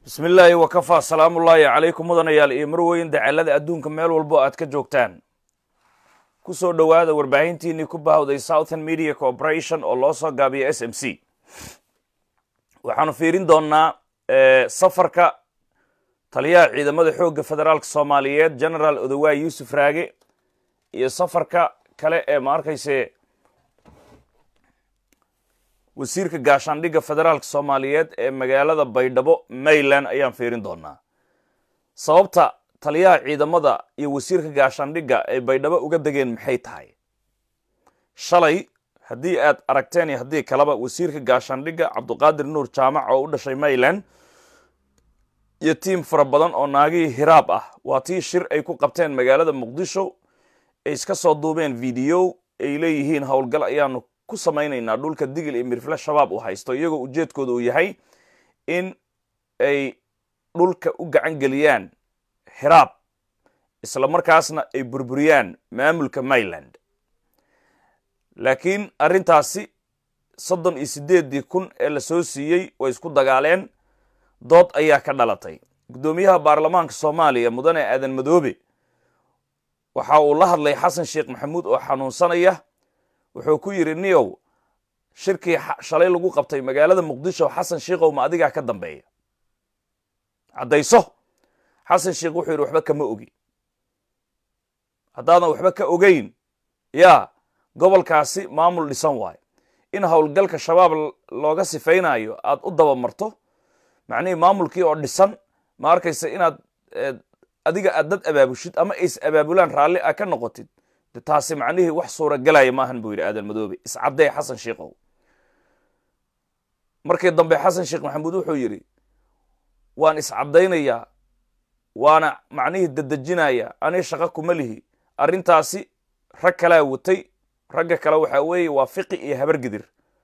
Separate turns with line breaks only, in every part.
bismi illaahi wakafaa salaamullaahi calaykum mudanayaal iyo marweyn dacalada adduunka meel walbo aad ka joogtaan ku soo dhowaada warbaahintiinnii ku bahawday southern media corporation oo loo soo gaabiya s m c waxaanu fiirin doonnaa safarka taliyaha ciidamada xoogga federaalka soomaaliyeed generaal odowaay yuusuf raage iyo safarka kale ee ma arkayse wasiirka gaashaandhigga federaalka soomaaliyeed ee magaalada baydhabo mayland ayaan fiirin doonaa sababta taliyaha ciidamada iyo wasiirka gaashaandhigga ay baydhabo uga degeen maxay tahay shalay haddii aad aragteen iyo haddii kaleba wasiirka gaashaandhigga cabduqaadir nuur jaamac oo u dhashay mayland iyo tiim fara badan oo naagihii hiraab ah waa tii shir ay ku qabteen magaalada muqdisho ay iska soo duubeen video ay leeyihiin howlgal ayaanu ku samaynaynaa dhulka digil iyo mirfle shabaab uu haysto iyagoo ujeedkooda uu yahay in ay dhulka u gacan geliyaan hiraab isla markaasna ay burburiyaan maamulka mayland laakiin arrintaasi soddon iyo siddeeddii kun ee la soo siiyey way isku dagaaleen dood ayaa ka dhalatay guddoomiyaha baarlamaanka soomaaliya mudane aadan madoobe waxa uu la hadlay xasan sheekh maxamuud oo xanuunsanaya wuxuu ku yidhi niyow shirkii shalay lagu qabtay magaalada muqdisho xasan sheikhow ma adigaa ka dambeeya caddayso xasan sheekh wuxuu yidhi waxba kama ogi haddaadan waxba ka ogeyn yaa gobolkaasi maamul dhisan waayo in howlgalka shabaab looga sifaynayo aad u dabamarto macnihii maamulkii oo dhisan ma arkaysa inaad adiga aad dad abaabushid ama ays abaabulaan raalli a ka noqotid de taasi macnihii wax suuragelaya maahan buu yidhi aadan madoobe iscaddee xasan sheikhow markii dambe xasan sheekh maxamuud wuxuu yidhi waan iscaddaynayaa waana macnihii dadejinaya ani shaqo kuma lihi arrintaasi rag kalaa watay ragga kale waxaa weeye waa fiqi iyo habargidir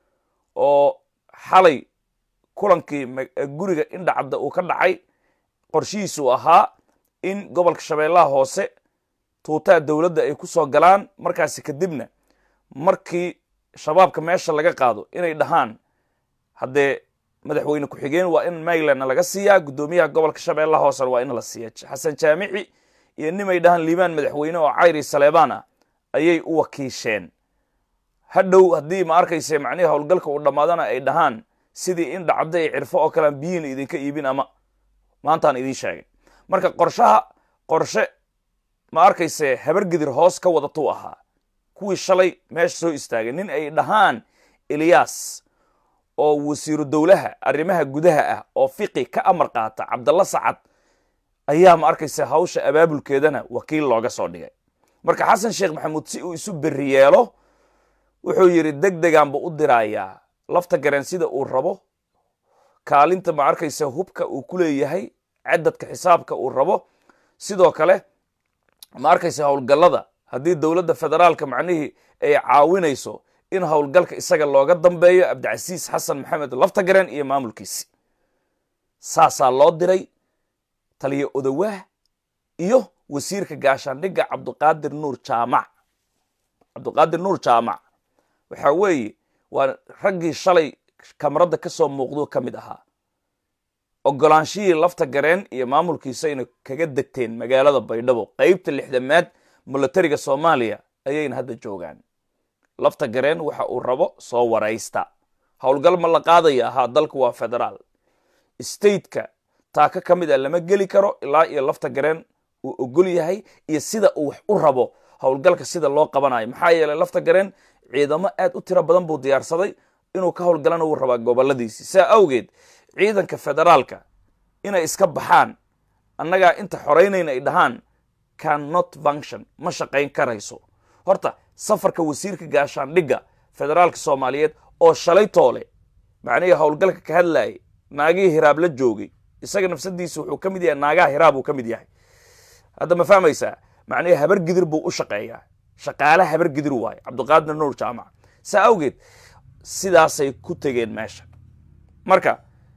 oo xalay kulankii guriga indhacadda uu ka dhacay qorshihiisuu ahaa in gobolka shabeellaha hoose tuutaa dowladda ay ku soo galaan markaasi kadibna markii shabaabka meesha laga qaado inay dhahaan haddee madaxweyne ku-xigeen waa in maylandna laga siiyaa guddoomiyaha gobolka shabeellaha hoosena waa in la siiya xasan jaamici iyo nimay dhahaan liibaan madaxweyne oo cayri saleebaan ah ayay u wakiisheen hadhow haddii ma arkayse macnihii howlgalka uu dhammaadana ay dhahaan sidii in dhacda ay cirfo oo kalean biyiina idinka iibin ama maantaan idiin sheegay marka qorshaha qorshe ma arkayse habargidir hoos ka wadatuu ahaa kuwii shalay meesha soo istaagay nin ay dhahaan eliyas oo wasiiru dowlaha arrimaha gudaha ah oo fiqi ka amar qaata cabdalla sacad ayaa ma arkayse hawsha abaabulkeedana wakiil looga soo dhigay marka xasan sheekh maxamuud si uu isu berri yeelo wuxuu yidhi deg degaanba u dirayaa lafta gareen sida uu rabo kaalinta ma arkayse hubka uu ku leeyahay cadadka xisaabka uu rabo sidoo kale ma arkayse howlgallada haddii dowladda federaalka macnihii ay caawinayso in howlgalka isaga looga dambeeyo cabdicasiis xasan maxamed laftagaren iyo maamulkiisi saasaa loo diray taliya odowaah iyo wasiirka gaashaandhigga cabduqaadir nuur jaamac cabduqaadir nuur jaamac waxaa weeye waa raggii shalay kamaradda ka soo muuqdo ka mid ahaa ogolaanshihii lafta gareen iyo maamulkiisayna kaga degteen magaalada baydhabo qeybta lixdamaad milatariga soomaaliya ayayna hadda joogaan lafta gareen waxa uu rabo soo waraysta howlgal ma la qaadaya ahaa dalku waa federaal stateka taaka ka mid a lama geli karo ilaa iyo lafta gareen uu ogol yahay iyo sida uu wax u rabo howlgalka sida loo qabanayo maxaa yeeley lafta gareen ciidamo aad u tiro badan buu diyaarsaday inuu ka howlgalana wuu rabaa goboladiisi saa awgeed ciidanka federaalka inay iska baxaan annagaa inta xoraynayna ay dhahaan cannot function ma shaqayn karayso horta safarka wasiirka gaashaandhigga federaalka soomaaliyeed oo shalay toole macnihii howlgalka ka hadlayay naagihii hiraab la joogay isaga nafsadiisa wuxuu ka mid yahay naagaha hiraab uu ka mid yahay hadda ma fahmaysaa macnihii habar gidir buu u shaqeeyaa shaqaale habar gidir waaye cabduqaadir nuur jaamac saa awgeed sidaasay ku tegeen meesha marka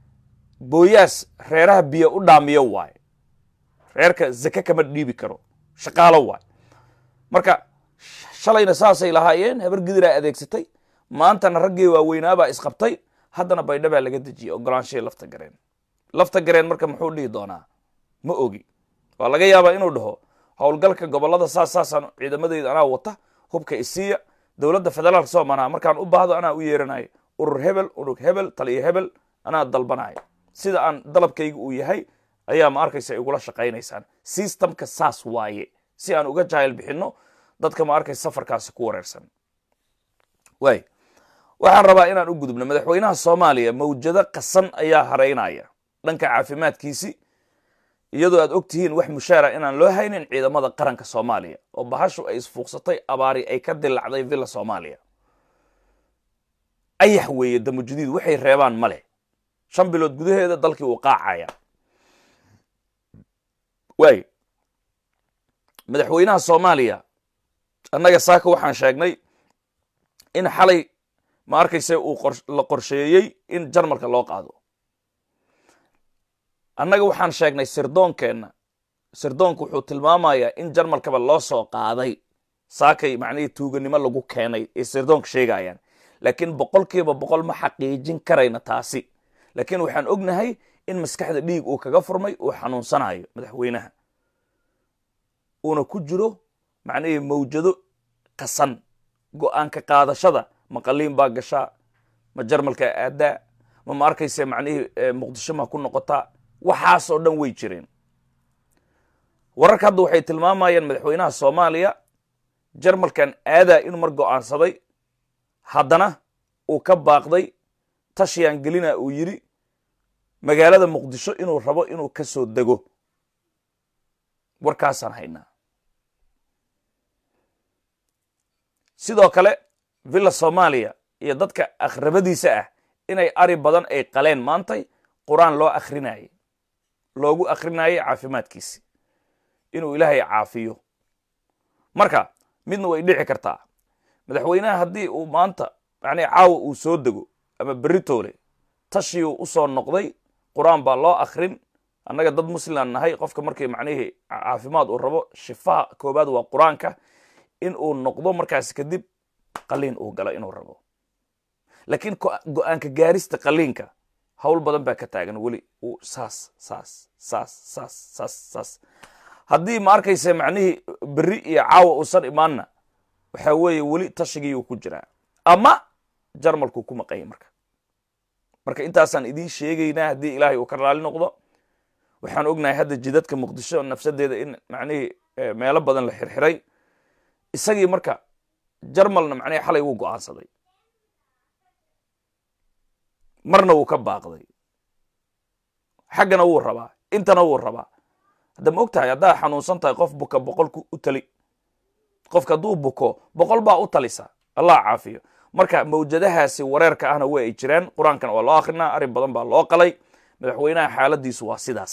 booyaas reeraha biyo u dhaamiyo waaye reerka zake kama dhiibi karo shaqaalo waaye marka shalayna saasay lahaayeen habar gidiraa adeegsatay maantana raggii waaweynaabaa isqabtay haddana baydhabaa laga dejiyey ogolaanshihii lafta gareen lafta gareen marka muxuu dhihi doonaa ma ogi waa laga yaabaa inuu dhaho howlgalka gobolada saas saasaan ciidamadeyda anaa wata hubka isiiya dowladda federaalka soomanaha markaan u baahdo anaa u yeeranayo urur hebel urug hebel taliyo hebel anaa dalbanayo sida aan dalabkayga uu yahay ayaa ma arkaysa igula shaqaynaysaan systemka saas waaye si aan uga jaahil bixinno dadka ma arkaysa safarkaasi ku wareersan waay waxaan rabaa inaan u gudubno madaxweynaha soomaaliya mawjado qasan ayaa haraynaya dhanka caafimaadkiisi iyadoo aad og tihiin wax mushaara inaan loo haynin ciidamada qaranka soomaaliya oo bahashu ay isfuuqsatay abaari ay ka dilacday villa soomaaliya ayax weeye damujadiid waxay reebaan ma leh shan bilood gudaheeda dalkii uu qaacaya waay madaxweynaha soomaaliya annaga saaka waxaan sheegnay in xalay ma arkayse uu la qorsheeyey in jarmalka loo qaado annaga waxaan sheegnay sirdoonkeenna sirdoonku wuxuu tilmaamayaa in jarmalkaba loo soo qaaday saakay macnihii tuuganimo lagu keenay ee sirdoonka sheegayaan laakiin boqolkiiba boqol ma xaqiijin karayna taasi laakiin waxaan ognahay in maskaxda dhiig uu kaga furmay uu xanuunsanayo madaxweynaha uuna ku jiro macnihii mawjado qasan go-aanka qaadashada ma qaliin baa gashaa ma jarmalkaa aadaa ma ma arkayse macnihii muqdisho ma ku noqotaa waxaasoo dhan way jireen wararka hadda waxay tilmaamayaan madaxweynaha soomaaliya jarmalkan aadaa inuu mar go-aansaday haddana uu ka baaqday tashiyaan gelina uu yidhi magaalada muqdisho inuu rabo inuu ka soo dego warkaasaan haynaa sidoo kale villa soomaaliya iyo dadka akhrabadiisa ah inay ari badan ay qaleen maantay qur-aan loo akhrinaayey loogu akhrinayay caafimaadkiisi inuu ilaahay caafiyo marka midna way dhici kartaa madaxweynaha haddii uu maanta macnii caawa uu soo dego ama beritoole tashiyuu u soo noqday qur-aan baa loo akhrin annaga dad muslimaan nahay qofka markii macnihii caafimaad uu rabo shifaha koobaad waa qur-aanka in uu noqdo markaas kadib qaliin uu galo inuu rabo laakiin go-aanka gaarista qaliinka hawl badan baa ka taagan weli uu saas saas saas saas saas saas haddii ma arkaysa macnihii berri iyo caawa uusan imaanna waxaa weeye weli tashigiiuu ku jiraa ama jarmalkuu ku maqanya marka marka intaasaan idiin sheegaynaa haddii ilaahay uu ka raali noqdo waxaan ognahay hadda jidadka muqdisho nafsadeeda in macnihii meelo badan la xirxiray isagii marka jarmalna macnihi xalay wuu go-aansaday marna wuu ka baaqday xaggana wuu rabaa intana wuu rabaa hadda ma og tahay haddaa xanuunsan tahay qof buka boqolku u tali qofka hadduu buko boqol baa u talisa allah caafiyo marka mawjadahaasi wareerka ahna waa ay jiraan qur-aankana waa loo akrinaa arrin badan baa loo qalay madaxweynaha xaaladiisu waa sidaas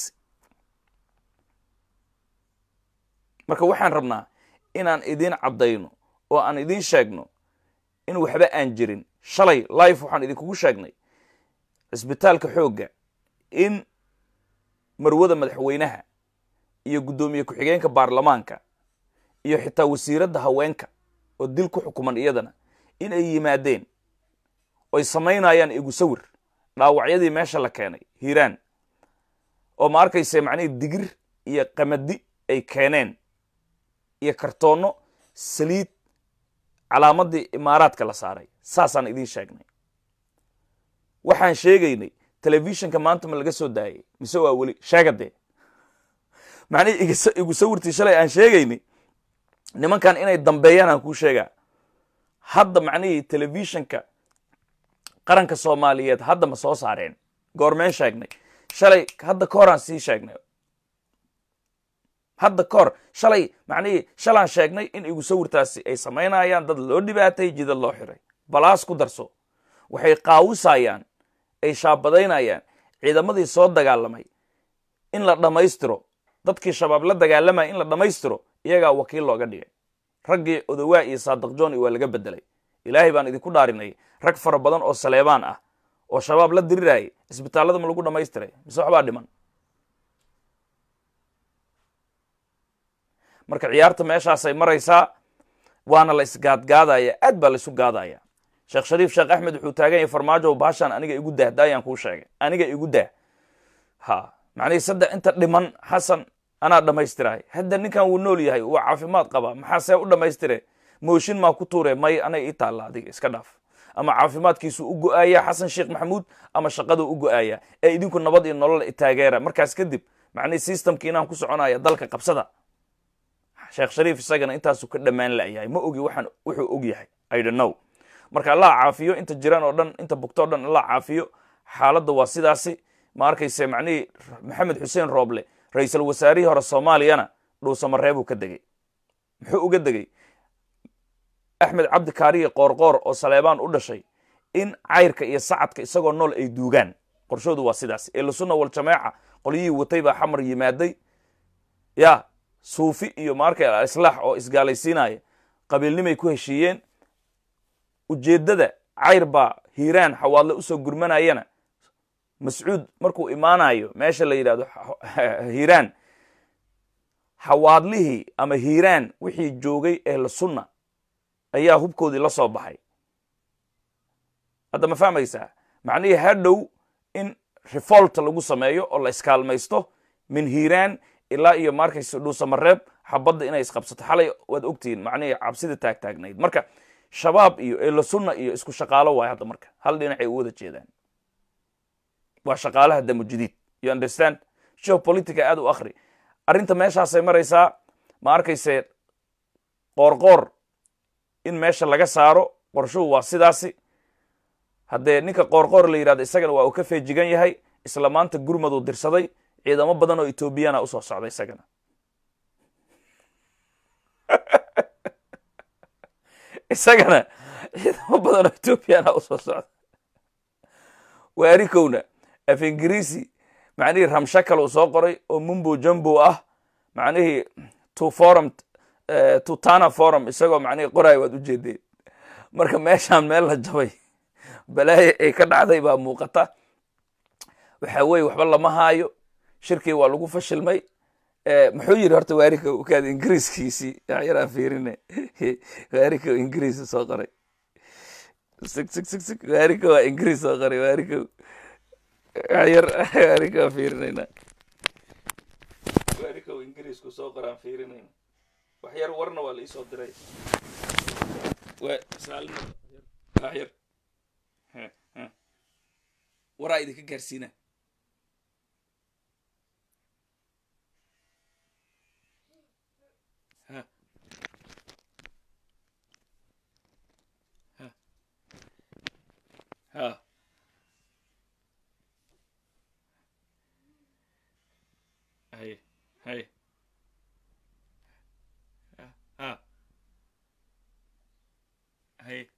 marka waxaan rabnaa inaan idiin caddayno oo aan idiin sheegno in waxba aan jirin shalay life waxaan idinkugu sheegnay cisbitaalka xoogga in marwada madaxweynaha iyo guddoomiye ku-xigeenka baarlamaanka iyo xitaa wasiiradda haweenka oo dil ku xukuman iyadana in ay yimaadeen oy samaynayaan igu sawir dhaawacyadii meesha la keenay hiiraan oo ma arkayse macnihii digir iyo qamadi ay keeneen iyo kartoonno saliid calaamadii imaaraadka la saaray saasaan idiin sheegnay waxaan sheegaynay telefishinka maanta ma laga soo daayay mise waa weli sheegadee macnihii igu sawirtii shalay aan sheegaynay nimankan inay dambeeyaan aan kuu sheegaa hadda macnihii telefishinka qaranka soomaaliyeed hadda ma soo saareen goormeen sheegnay shalay hadda ka horaan sii sheegnay hadda ka hor shalay macnihii shalaan sheegnay in igu sawirtaasi ay samaynayaan dad loo dhibaatay jidad loo xiray balaas ku darso waxay qaawisayaan ay shaabadaynayaan ciidamadii soo dagaalamay in la dhammaystiro dadkii shabaab la dagaalamaya in la dhammaystiro iyagaa wakiil looga dhigay raggii odowaa iyo saadiq joni waa laga bedelay ilaahay baan idinku dhaarinay rag fara badan oo saleebaan ah oo shabaab la dirirayay isbitaallada ma lagu dhammaystiray mise waxbaa dhiman marka ciyaarta meeshaasay maraysaa waana la isgaadgaadaya aad baa la isu gaadaya sheekh shariif sheekh axmed wuxuu taagan yahay farmaajo baashaan aniga igu dah daayaan kuu sheegay aniga igu dah ha macnihii saddex inta dhiman xasan anaa dhammaystirahay hadda ninkan wuu nool yahay waa caafimaad qabaa maxaa see u dhammaystire mooshin maa ku tuure may anay ii taalla adiga iska dhaaf ama caafimaadkiisu u go-aaya xasan sheekh maxamuud ama shaqaduu u go-aaya ee idinku nabad iyo nolol taageera markaas kadib macnihii systemki inaan ku soconaya dalka qabsada sheekh shariif isagana intaasuu ka dhammaan la'yahay ma ogi waxaan wuxuu og yahay i don't know marka allah caafiyo inta jiraan oo dhan inta bugto o dhan allah caafiyo xaaladda waa sidaasi ma arkayse macnihii maxamed xuseen rooble ra-iisul wasaarihii hore soomaaliyana dhuusamareebuu ka degey muxuu uga degey axmed cabdi kaariye qoorqoor oo saleebaan u dhashay in cayrka iyo sacadka isagoo nool ay duugaan qorshoodu waa sidaas ehlusunna waljamaaca qolyihii watay baa xamar yimaaday ya suufi iyo maarka islaax oo isgaalaysiinaya qabiilnimay ku heshiiyeen ujeeddada cayr baa hiiraan xawaadle usoo gurmanayana mascuud markuu imaanayo meesha la yidhahdo hiiraan xawaadlihii ama hiiraan wixii joogay ehlu sunna ayaa hubkoodii la soo baxay hadda ma fahmaysaa macnihii hadhow in refolt lagu sameeyo oo la iskaalmaysto min hiiraan ilaa iyo markayse dhuusamareeb xabadda inay isqabsato xalay waad ogtihiin macnihii cabsida taagtaagnayd marka shabaab iyo ehlu sunna iyo isku shaqaalo waay hadda marka hal dhinacay u wada jeedaan waa shaqaalaha damujadiid you understand geopolitica aad u akhri arrinta meeshaasay maraysaa ma arkayse qoorqoor in meesha laga saaro qorshuhu waa sidaasi haddee ninka qoorqoor la yidhahdo isagana waa uu ka feejigan yahay isla maanta gurmaduu dirsaday ciidamo badan oo etoobiyana usoo socda isagana isagana ciidamo badan oo etoobiyana usoo socda waarikowna af ingiriisi macnihii ramshakal uu soo qoray oo mumbo jumbo ah macnihii to forum tutana forum isagoo macnihii qoraayo waad ujeedeen marka meeshaan meel la jabay balaayo ay ka dhacday baa muuqata waxa weye waxba lama haayo shirkii waa lagu fashilmay muxuu yiri horta waarika kaad ingiriiskiisii yaraan fiirine waarika ingiriis soo qoray sig sig sig sig waarika waa ingiriis soo qoray waarika yar waarika waa fiirinayna waarika ingiriisku soo qoraan fiirinayna wax yar warna waa la iisoo diray yar waraa idinka gaarsiina ha hay hay ha hay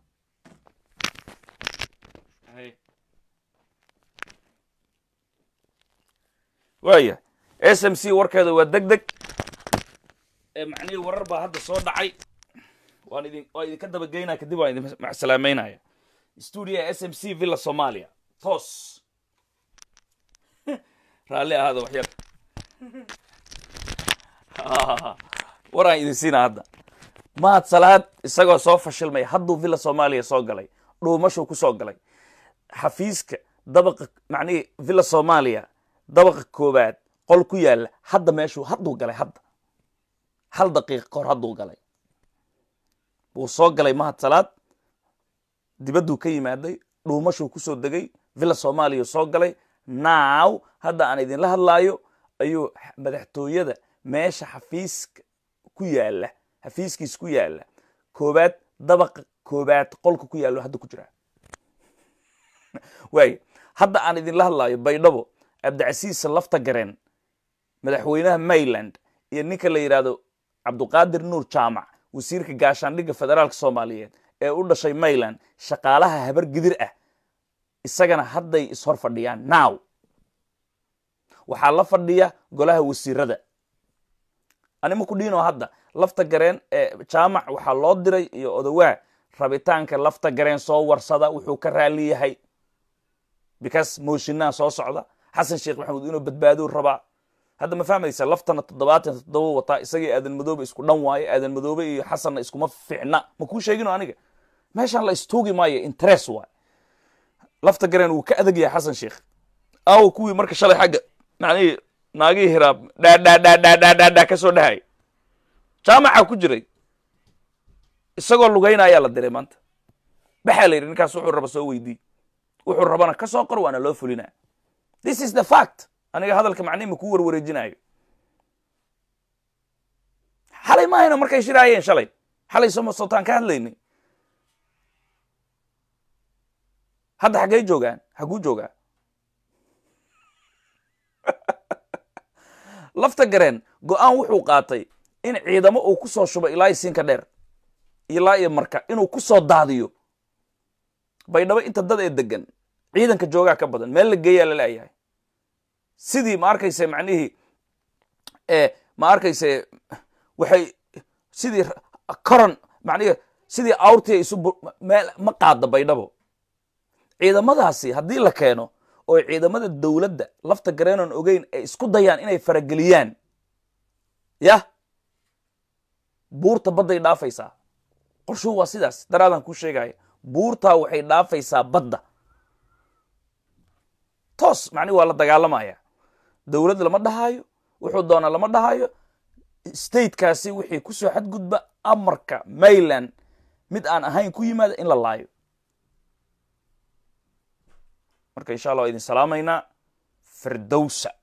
hay waaya s m c warkeeda waa deg deg macnihii warar baa hadda soo dhacay waan idin waan idinka dabageynaya kadib waan idin macsalaameynaya stuudia s m c villa somalia toos raalli ahaada wax yar waraan idin siina hadda mahad salaad isagoo soo fashilmay hadduu villa soomaaliya soo galay dhuumashuu ku soo galay xafiiska dabaqa macnihii villa soomaaliya dabaqa koobaad qol ku yaalla hadda meeshuu hadduu galay hadda hal daqiiqa kahor hadduu galay wuu soo galay mahad salaad dibadduu ka yimaaday dhuumashuu ku soo degay villa soomaaliya soo galay naaw hadda aan idinla hadlaayo ayuu madaxtooyada meesha xafiiska ku yaalla xafiiskiis ku yaalla koobaad dabaqa koobaad qolka ku yaallo hadda ku jiraa waay hadda aan idinla hadlaayo baydhabo cabdicasiis lafta gareen madaxweynaha mayland iyo ninka la yidhaahdo cabduqaadir nuur jaamac wasiirka gaashaandhigga federaalka soomaaliyeed ee u dhashay mayland shaqaalaha habar gidir ah isagana hadday ishor fadhiyaan now waxaa la fadhiya golaha wasiirada anima ku dhiinoo hadda lafta gareen ee jaamac waxaa loo diray iyo odawaa rabitaanka lafta gareen soo warsada wuxuu ka raali yahay because mooshinaa soo socda xasan sheekh maxamuud inuu badbaadou rabaa hadda ma fahmaysa laftana toddobaatan toddoba wataa isagii aadan madoobe isku dhan waayo aadan madoobe iyo xasanna iskuma ficna ma kuu sheegino aniga meeshaan la istuugi maayo interest waay lafta gareen wuu ka adag yahay xasan sheekh aawo kuwii marka shalay xagga macnihii naagihii hiraab dhaadhaadhaadhaadhaadhaa ka soo dhahay jaamaca ku jiray isagoo lugayna ayaa la diray maanta baxaa la yidhi ninkaas wuxuu raba soo weydii wuxuu rabana ka soo qor waana loo fulinaa this is the fact aniga hadalka macnihi ma kuu warwareejinayo xalay maahayna markay shiraayeen shalay xalay somo sootaan ka hadlaynay hadda xaggay joogaan haguu joogaa lafta gareen go-aan wuxuu qaatay in ciidamo uu ku soo shubo ilaa siinka dheer ilaa iyo marka inuu ku soo daadiyo baydhabo inta dad ee degan ciidanka joogaa ka badan meel la geeyaa la leeyahay sidii ma arkayse macnihii ma arkayse waxay sidii coron macnihi sidii awrtii isu meel ma qaada baydhabo ciidamadaasi haddii la keeno oo ciidamada dowladda lafta gareenon ogeyn ay isku dayaan inay farageliyaan yah buurta badday dhaafaysaa qorshuhu waa sidaas daraadaan kuu sheegaya buurtaa waxay dhaafaysaa badda toos macnihi waa la dagaalamaya dowladd lama dhahaayo wuxuu doonaa lama dhahaayo statekaasi wixii ku soo xadgudba amarka mayland mid aan ahayn ku yimaada in la laayo marka insha allah waa idin salaamaynaa firdowsa